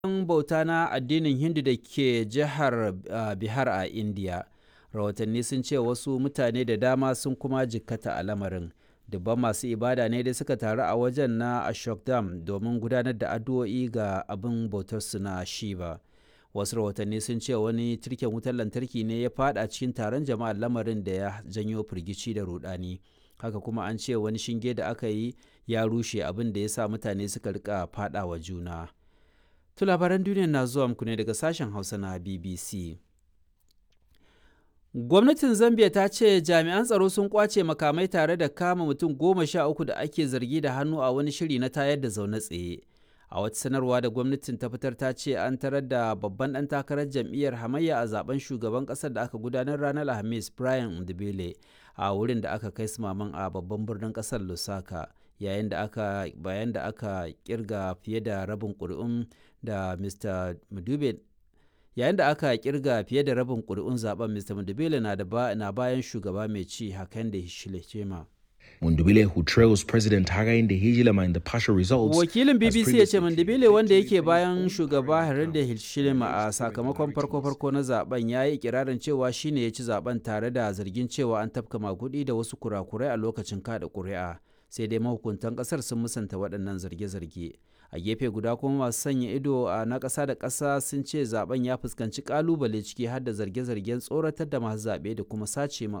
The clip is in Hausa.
bauta na addinin Hindu da ke jihar Bihar a Indiya. Rahotanni sun ce wasu mutane da dama sun kuma jikkata a lamarin. Dubban masu ibada ne dai suka taru a wajen na Ashokdam domin gudanar da addu'o'i ga abin bautarsu na Shiva. Wasu rahotanni sun ce wani tirken wutar lantarki ne ya fada cikin taron jama'a lamarin da ya janyo firgici da rudani. Haka kuma an ce wani shinge da aka yi ya rushe abin da ya sa mutane suka rika fada wa juna. To labaran duniya na zuwa muku ne daga sashen Hausa na BBC. Gwamnatin Zambia ta ce jami'an tsaro sun kwace makamai tare da kama mutum goma sha uku da ake zargi da hannu a wani shiri na tayar da zaune tsaye. A wata sanarwa da gwamnatin ta fitar ta ce an tarar da babban ɗan takarar jam'iyyar hamayya a zaben shugaban ƙasar da aka gudanar ranar Alhamis Brian Ndibele a wurin da aka kai sumaman a babban birnin ƙasar Lusaka. yayin da aka bayan da aka kirga fiye da rabin ƙuri'un da Mr. Mudube yayin da aka kirga fiye da rabin ƙuri'un zaben Mr. Mudubele na da na bayan shugaba mai ci hakan da Hichilema. Mundubile who trails President Hakainde Hichilema in the partial results. Wakilin BBC ya ce Mundubile wanda yake bayan shugaba Hakainde Hichilema a sakamakon farko-farko na zaben ya yi ikirarin cewa shine ya ci zaben tare da zargin cewa an tafka magudi da wasu kurakurai a lokacin kada ƙuri'a. sai dai mahukuntan kasar sun musanta waɗannan zarge-zarge a gefe guda kuma masu sanya ido a na ƙasa da ƙasa sun ce zaben ya fuskanci ƙalubale ciki har da zarge-zargen tsoratar da masu zaɓe da kuma sace